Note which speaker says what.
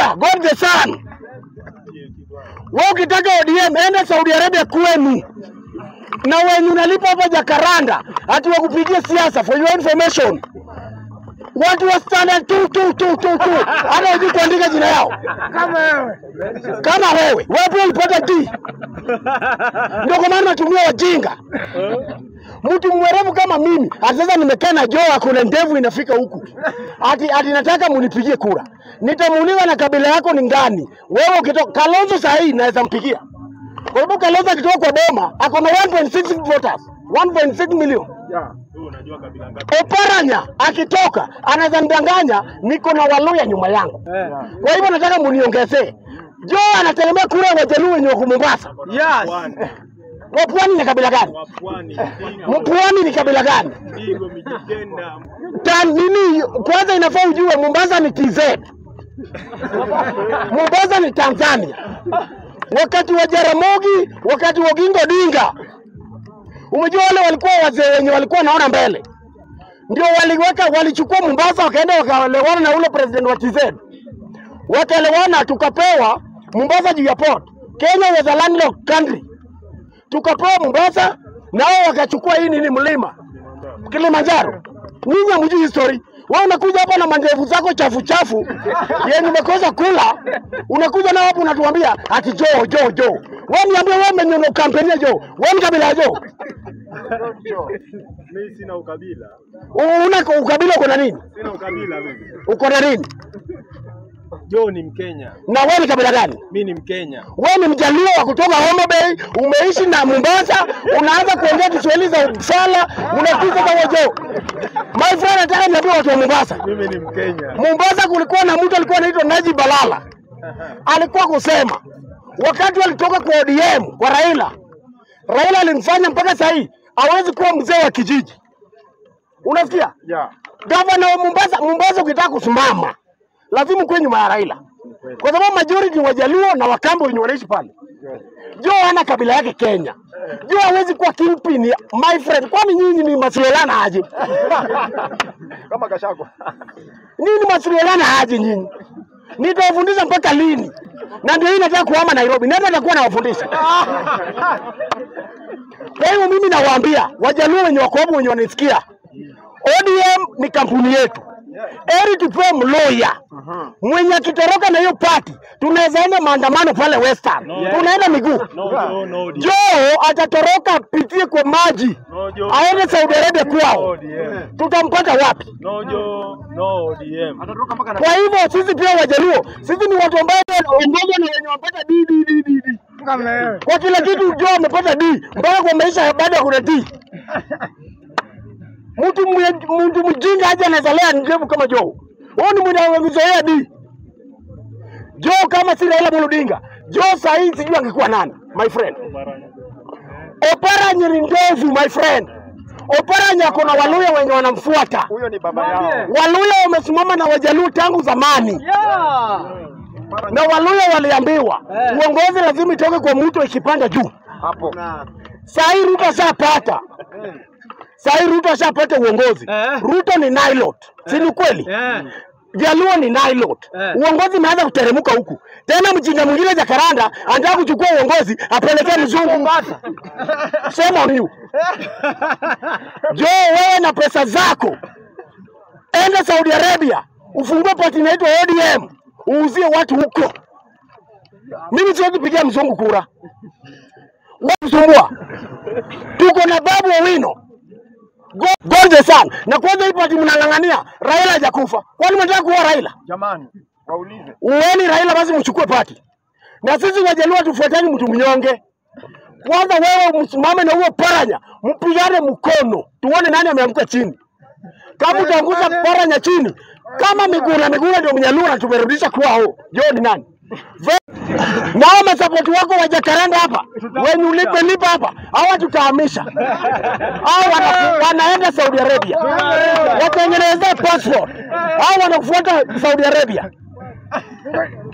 Speaker 1: Sikia, God the Son. Wewe ukitaka ODM enda Saudi Arabia kwenu. Na wenye unalipa hapa Jakaranda ati wakupigie siasa for your information. Watu wa standard tu tu tu tu tu. Hata hujui kuandika jina yao.
Speaker 2: Kama wewe.
Speaker 1: Kama wewe, wewe pia ulipata D. Ndio kwa maana natumia wajinga. Mtu mwerevu kama mimi, ati sasa nimekaa na Joe akuna ndevu inafika huku. Ati ati nataka munipigie kura. Nitamuuliza na kabila yako ni ngani? Wewe ukitoka Kalonzo saa hii naweza mpigia. Kwa sababu Kalonzo akitoka kwa Boma ako na 1.6 voters. 1.6 million. Oparanya akitoka anaweza nidanganya niko na Waluya nyuma yangu. Kwa hivyo nataka muniongezee. Joe anategemea kura ya Wajaluo wenye wako Mombasa.
Speaker 2: Yes.
Speaker 1: Wapwani ni kabila gani? Mpwani ni kabila gani? Ta, nini kwanza inafaa ujue Mombasa ni TZ. Mombasa ni Tanzania. Wakati wa Jaramogi, wakati wa Oginga Odinga. Umejua wale walikuwa wazee wenye walikuwa naona mbele. Ndio waliweka walichukua Mombasa wakaenda wakaelewana na ule president wa TZ. Wakaelewana tukapewa Mombasa juu ya port. Kenya was a landlocked country. Tukapewa Mombasa na wao wakachukua hii nini mlima Kilimanjaro. Nyinyi hamjui history. Wewe unakuja hapa na mandevu zako chafu chafu yenye umekosa kula, unakuja nao hapo unatuambia ati Joe Joe Joe. Wewe niambie wewe umenyono kampeni Joe. Wewe ni kabila ya Joe.
Speaker 3: Mimi sina ukabila.
Speaker 1: Una ukabila uko na nini?
Speaker 3: Sina ukabila mimi.
Speaker 1: Uko na nini?
Speaker 3: Joe ni Mkenya.
Speaker 1: Na wewe ni kabila gani?
Speaker 3: Mimi ni Mkenya.
Speaker 1: Wewe ni mjaluo wa kutoka Homa Bay, umeishi na Mombasa, unaanza kuongea Kiswahili za Uppsala, unakuja kama Joe. My friend, nataka niambie watu wa Mombasa.
Speaker 3: Mimi ni Mkenya.
Speaker 1: Mombasa kulikuwa na mtu alikuwa anaitwa Najib Balala, alikuwa kusema wakati walitoka kwa ODM kwa Raila, Raila alimfanya mpaka saa hii hawezi kuwa mzee wa kijiji. Unasikia?
Speaker 3: Yeah.
Speaker 1: Gavana wa Mombasa, Mombasa ukitaka kusimama lazima ukuwe nyuma ya Raila, kwa sababu majority ni Wajaluo na Wakambo wenye wanaishi pale. Joe hana kabila yake Kenya. Joe hawezi kuwa kingpin, my friend. Kwani nyinyi ni Masrielana aje?
Speaker 3: Kama Gachagua.
Speaker 1: Nini Masrielana aje nyinyi? Nitawafundisha mpaka lini? Na ndio hii nataka kuhama Nairobi. Nani atakuwa nawafundisha? Kwa hiyo mimi nawaambia Wajaluo wenye wako hapo wenye wanisikia, ODM ni kampuni yetu. Eri tupewe mloya mwenye akitoroka na hiyo pati, tunaweza enda maandamano pale Western, tunaenda miguu.
Speaker 3: No Joe, no ODM.
Speaker 1: Joe atatoroka apitie kwa maji
Speaker 3: No Joe.
Speaker 1: aende Saudi Arabia
Speaker 3: No
Speaker 1: kwao,
Speaker 3: ODM.
Speaker 1: tutampata wapi?
Speaker 3: No Joe, no ODM.
Speaker 1: Kwa hivyo sisi pia Wajaluo, sisi ni watu ambao ongoza na wenye wapata D, D, D, D, D.
Speaker 2: Kama wewe.
Speaker 1: Kwa kila kitu Joe amepata D, mpaka kwa maisha bado kuna D. Mtu mwe- mtu mjinga aje anazalea ndevu kama Joe. Huyu ni mwenye amezoea D. Joe kama si Raila Amolo Odinga, Joe saa hii sijui angekuwa nani, my friend. Oparanya ni ndevu, my friend. Oparanya ako na Waluya wenye wanamfuata.
Speaker 3: Huyo ni baba yao.
Speaker 1: Waluya wamesimama na Wajaluo tangu zamani,
Speaker 2: Yeah.
Speaker 1: na Waluya waliambiwa
Speaker 2: Eh.
Speaker 1: uongozi lazima itoke kwa mtu ikipanda juu.
Speaker 3: Hapo.
Speaker 1: Saa hii Ruto ashapata, saa hii Ruto ashapata uongozi.
Speaker 2: Eh.
Speaker 1: Ruto ni Nilot, si ni kweli?
Speaker 2: Yeah.
Speaker 1: Jaluo ni Nilot.
Speaker 2: Eh.
Speaker 1: Uongozi umeanza kuteremka huku tena. Mjinga mwingine Jakaranda anataka kuchukua uongozi apelekee mzungu. Shame on you. Jo, wewe na pesa zako enda Saudi Arabia ufungue pati inaitwa ODM uuzie watu huko. Mimi siwezi pigia mzungu kura, wasumbua. Tuko na Babu Owino Go- God the Son, na kwanza hii pati mnang'ang'ania Raila hajakufa. Kwani mnataka kuua Raila?
Speaker 3: Jamani, waulize.
Speaker 1: Uweni Raila basi mchukue pati, na sisi Wajaluo tufuatani mtu mnyonge. Kwanza wewe msimame na huo paranya, mpigane mkono, tuone nani ameanguka chini. Kama utaangusha paranya chini, kama Miguna Miguna ndio Mnyaluo na tumerudisha kwao, Joe ni nani? Ve- Na hao masapoti wako wa Jacaranda hapa wenye ulipe lipa hapa, hawa tutahamisha. Hao wana, wanaenda Saudi Arabia, watengenezee passport. Hao wanakufuata Saudi Arabia.